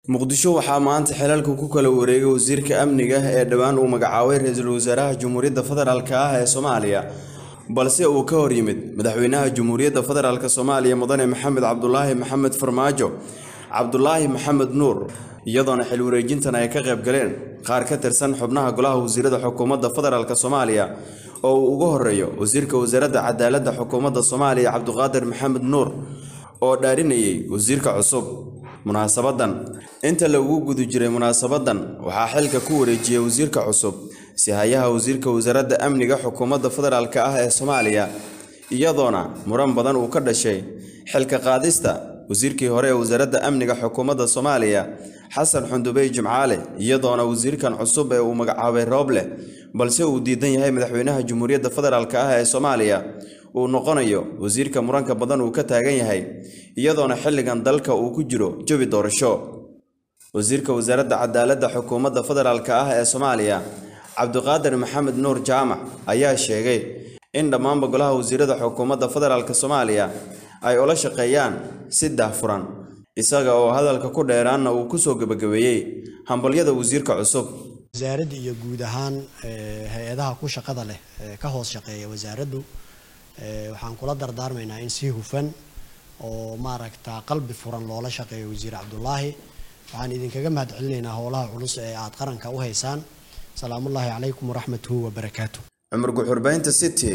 muqdisho waxaa maanta xilalka ku kala wareegay wasiirka amniga ee dhowaan uu magacaabay ra-iisul wasaaraha jamhuuriyadda federaalk ah ee soomaaliya balse uu ka hor yimid madaxweynaha jamhuuriyadda federaalk soomaaliya mudane maxamed cabdulaahi maxamed farmaajo cabdulaahi maxamed nuur iyadoona xil wareejintan ay ka qayb galeen qaar ka tirsan xubnaha golaha wasiirada xukuumadda federaalk soomaaliya oo uu ugu horeeyo wasiirka wasaaradda cadaaladda xukuumadda soomaaliya cabduqaadir maxamed nuur oo dhaarinayay wasiirka cusub munaasabadan inta lagu guda jiray munaasabadan waxaa xilka ku wareejiyey wasiirka cusub si-hayaha wasiirka wasaaradda amniga xukuumadda federaalk ah ee soomaaliya iyadoona muran badan uu ka dhashay xilka qaadista wasiirkii hore ee wasaaradda amniga xukuumadda soomaaliya xasan xundubey jimcaale iyadoona wasiirkan cusub ee uu magacaabay rooble balse uu diidan yahay madaxweynaha jamhuuriyadda federaalk ah ee soomaaliya uu noqonayo wasiirka muranka badan uu ka taagan yahay iyadoona xilligan dalka uu ku jiro jawi doorasho wasiirka wasaaradda cadaaladda xukuumadda federaalk ah ee soomaaliya cabdiqaadir maxamed nuur jaamac ayaa sheegay in dhammaanba golaha wasiirada xukuumadda federaalk soomaaliya ay ula shaqeeyaan si daahfuran isaga oo hadalka ku dheeraanna uu kusoo gebagabeeyey hambalyada wasiirka cusub wasaaradda iyo guud ahaan hay-adaha ku shaqada leh ka hoos shaqeeya wasaaraddu waxaan kula dardaarmaynaa in si hufan oo maaragta qalbi furan loola shaqeeyo wasiir cabdulaahi waxaan idinkaga mahad celinaynaa howlaha culus ee aad qaranka u haysaan salaamullaahi calaykum waraxmatuhu wabarakaatu cumar guxurbaynta city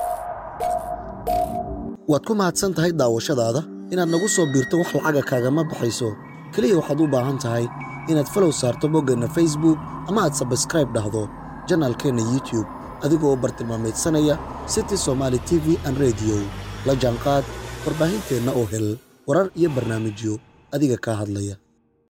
waad ku mahadsan tahay daawashadaada inaad nagu soo biirto wax lacaga kaagama baxayso keliya waxaad u baahan tahay inaad falow saarto boggeenna facebook ama aad sabskraib dhahdo janaalkeenna youtube adigoo bartilmaameedsanaya city somaali t v an rediyo la jaanqaad warbaahinteenna oo hel warar iyo barnaamijyo adiga kaa hadlaya